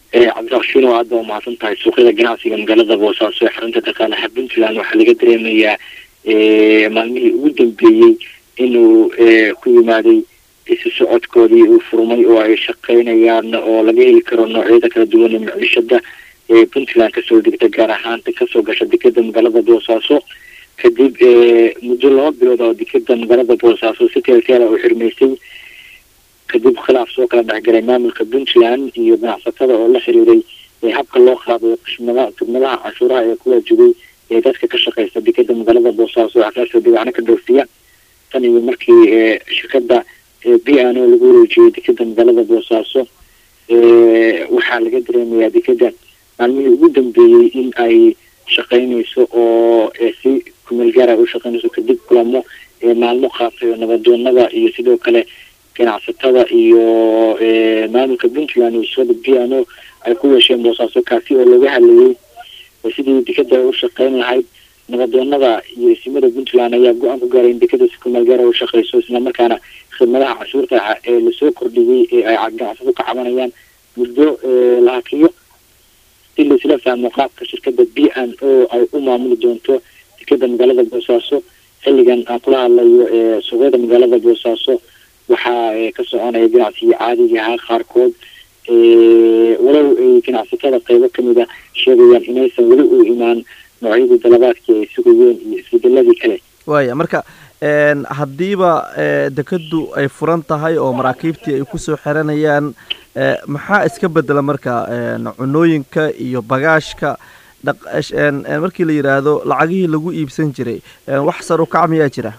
cabdirakshiin oo aada waa mahadsan tahay suuqyada ganacsiga magaalada boosaaso ee xarunta dhaqaalaha puntland waxaa laga dareemayaa maalmihii ugu dambeeyey inuu ku yimaaday isu socodkoodii uu furmay oo ay shaqaynayaan oo laga heli karo noocyada kala duwan ee maciishada ee puntland kasoo degta gaar ahaan kasoo gasha dekeda magaalada boosaaso kadib muddo laba bilood oo dekeda magaalada boosaaso si teelteela u xirmaysay kadib khilaaf soo kala dhexgalay maamulka puntland iyo ganacsatada oo la xiriiray habka loo qaadayo qishmada khidmadaha cashuuraha ee ku waajibay ee dadka ka shaqeysta dekeda magaalada boosaaso waxkaasoo dibacno ka dhoofiya tan iyo markii shirkada b n o lagu wareejiyey dekeda magaalada boosaaso waxaa laga dareemayaa dekeda maalmihii ugu dambeeyey in ay shaqaynayso oo si kumeel gaara u shaqaynayso kadib kulamo maalmo qaatay oo nabadoonada iyo sidoo kale ganacsatada iyo maamulka puntland iyo shirkada b n o ay ku yeesheen boosaaso kaasi oo looga hadlayay sidii dekeda u shaqayn lahayd nabadoonada iyo isimada puntland ayaa go-aan ku gaaray in dekeda si kumeel gaara u shaqeyso islamarkaana khidmadaha cashuurta ee lasoo kordhiyey ee ay ganacsado ka cabanayaan muddo la hakiyo si laisla fahmo qaabka shirkada b n o ay u maamuli doonto dekeda magaalada boosaaso xilligan aan kula hadlayo suuqyada magaalada boosaaso waxaa ka soconaya ganacsigii caadiga ahaa qaarkood walow ay ganacsatada qeybo kamida sheegayaan inaysan weli u imaan noocyadii dalabaadkii ay sugayeen iyo isbedeladii kale waaya marka haddiiba dekadu ay furan tahay oo maraakiibtii ay kusoo xiranayaan maxaa iska bedela marka cunooyinka iyo bagaashka markii la yidhaahdo lacagihii lagu iibsan jiray wax sar u kac miyaa jira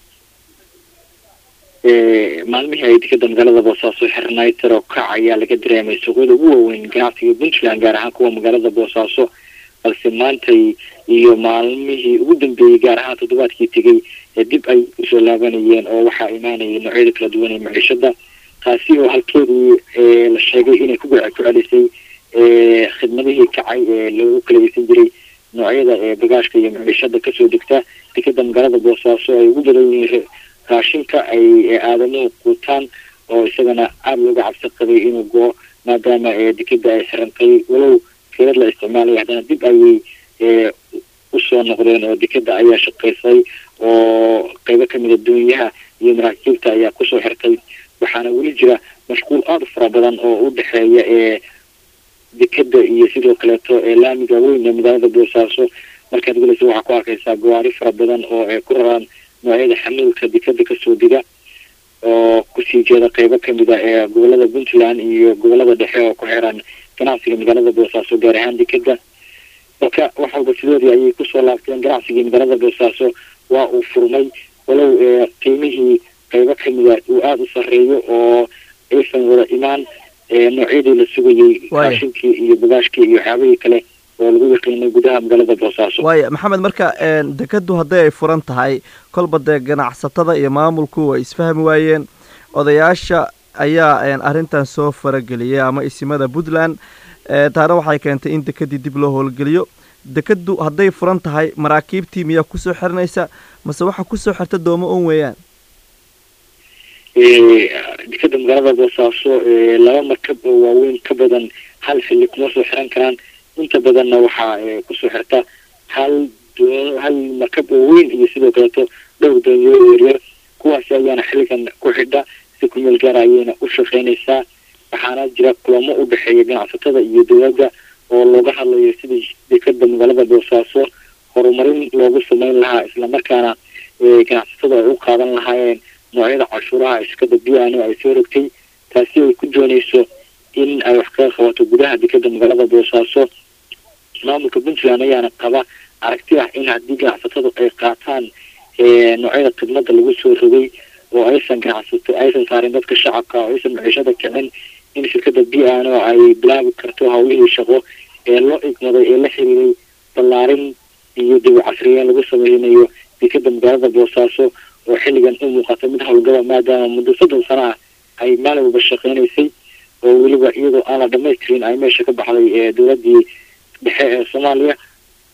maalmihii ay dekeda magaalada boosaaso xirnayd sar oo kac ayaa laga dareemay suuqyada ugu waaweyn ganacsiga puntland gaar ahaan kuwa magaalada boosaaso balse maantay iyo maalmihii ugu dambeeyey gaar ahaan toddobaadkii tegey dib ay usoo laabanayeen oo waxaa imaanayay noocyada kala duwan ee maciishada taasi oo halkeedii la sheegay inay ku ku celisay khidmadihii kacay ee lagu kala iibsan jiray noocyada bagaashka iyo maciishada kasoo degta dekeda magaalada boosaaso ay ugu badan yihiin raashinka ay aadamuhu quutaan oo isagana aada looga cabsi qabay inuu go maadaama dekeda ay xirantay walow keelad la isticmaalay haddana dib ayay usoo noqdeen oo dekeda ayaa shaqaysay oo qeybo kamida doonyaha iyo maraakiibta ayaa kusoo xirtay waxaana weli jira mashquul aada u fara badan oo u dhexeeya ee dekeda iyo sidoo kaleeto ee laamiga weyn ee magaalada boosaaso markaad gelaysa waxaa ku arkaysaa gawaari fara badan oo ay ku raraan noocyada xamuulka dekeda kasoo diga oo kusii jeeda qeybo kamida ee gobolada puntland iyo gobolada dhexe oo ku xiran ganacsiga magaalada boosaaso gaar ahaan dekeda marka wax walba sidoodii ayay kusoo laabteen ganacsigii magaalada boosaaso waa uu furmay walow qiimihii qeybo kamida uu aada u sareeyo oo aysan wada imaan noocyadii la sugayey raashinkii iyo bagaashkii iyo waxyaabihii kale oo lagu yaqiinay gudaha magaalada boosaaso waaya maxamed marka dekadu hadday ay furan tahay kolba dee ganacsatada iyo maamulku way isfahmi waayeen odayaasha ayaa arrintan soo farageliyay ama isimada puntland taana waxay keentay in dekadii dib loo howlgeliyo dekadu hadday furan tahay maraakiibtii miyaa kusoo xiranaysa mase waxa kusoo xirta doomo un weeyaan dekeda magaalada boosaaso laba markab oo waaweyn ka badan hal xilli kuma soo xiran karaan inta badanna waxaa kusoo xirta hal hal markab oo weyn iyo sidoo kaleeto dhowr doonyo yaryar kuwaasi ayaana xilligan ku xidha si kumeel gaara ayayna u shaqaynaysaa waxaana jira kulamo u dhexeeya ganacsatada iyo dowladda oo looga hadlayo sidii dekeda magaalada boosaaso horumarin loogu sameyn lahaa islamarkaana ganacsatada ay u qaadan lahaayeen noocyada cashuuraha shirkada b n o ay soo rogtay taasi ay ku doonayso in ay wax kaga qabato gudaha dekeda magaalada boosaaso maamulka puntland ayaana qaba aragti ah in haddii ganacsatadu ay qaataan noocyada khidmada lagu soo rogay oo aysan ganacsato aysan saarin dadka shacabka oo aysan maciishada kicin in shirkada b n o ay bilaabi karto hawlihii shaqo ee loo igmaday ee la xiriiray ballaarin iyo dib u casriyeen lagu sameynayo dekeda magaalada boosaaso oo xilligan u muuqata mid howlgaba maadaama muddo soddon sano ah ay maalin walba shaqeynaysay oo weliba iyadoo aan la dhamaystirin ay meesha ka baxday dowladii dhexe ee soomaaliya